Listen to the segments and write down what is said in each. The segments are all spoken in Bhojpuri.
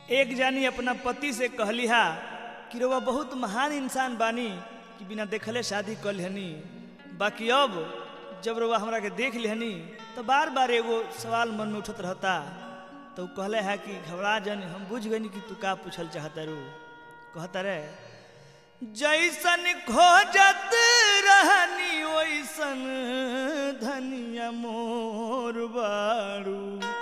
एक जानी अपना पति से कहली हा कि रउआ बहुत महान इंसान बानी कि बिना देखले शादी कर लेहनी बाकी अब जब रउआ हमरा के देख लेहनी तो बार बार एगो सवाल मन में उठत रहता तो उ कहले है कि घबरा जन हम बुझ गनी कि तू का पूछल चाहता रू कहता रे जैसन खोजत रहनी वैसन धनिया मोर बारू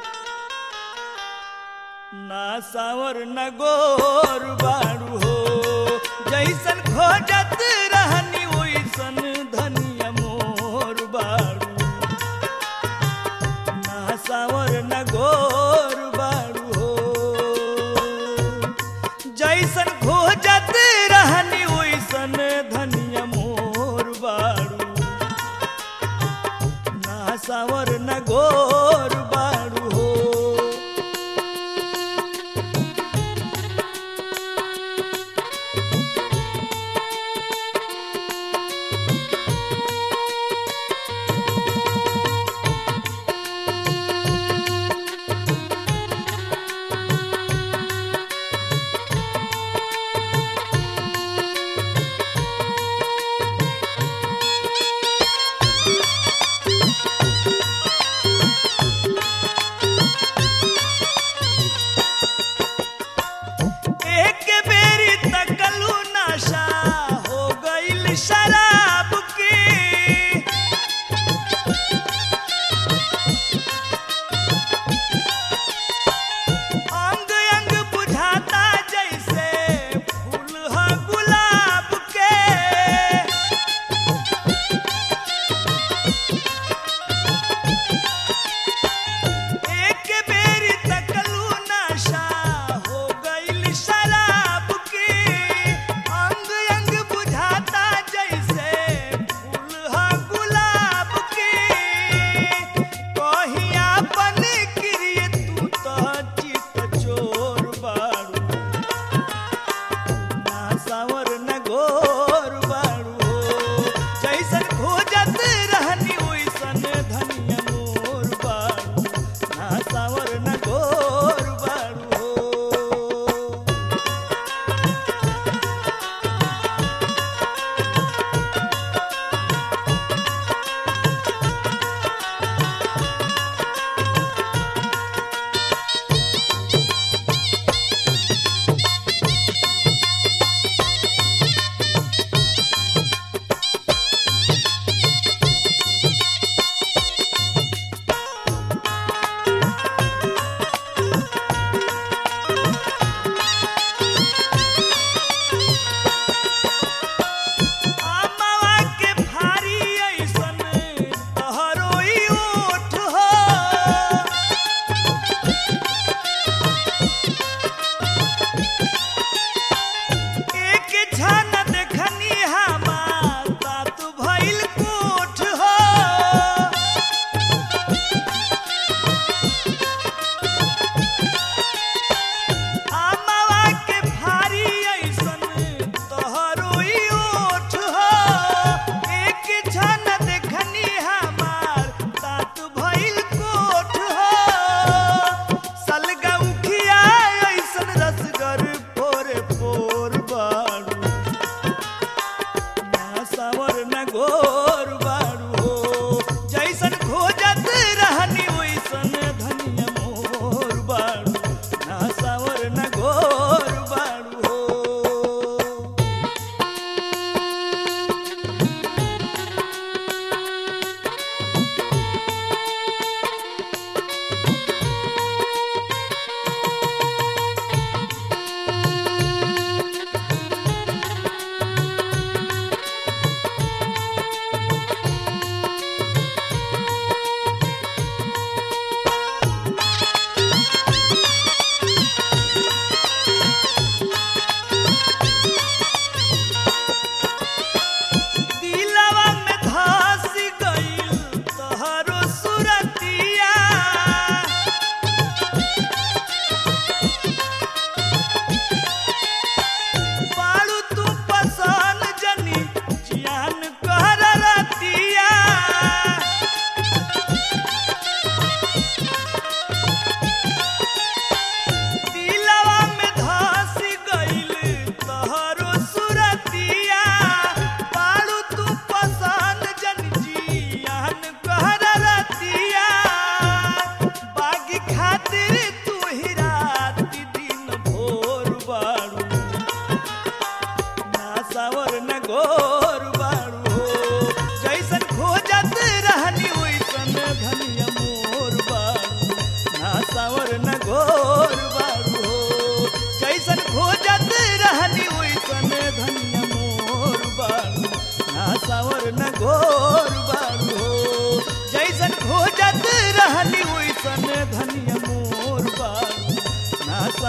ना सावर न गोर बारू हो जैसन खोजत रहनी वैसन धनिया मोर बारू ना सावर न गोर बारू हो जैसन खोजत रहनी वैसन धनिया मोर बारू ना सावर न गोर बारू हो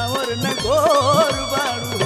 सावर न गोर बाड़ू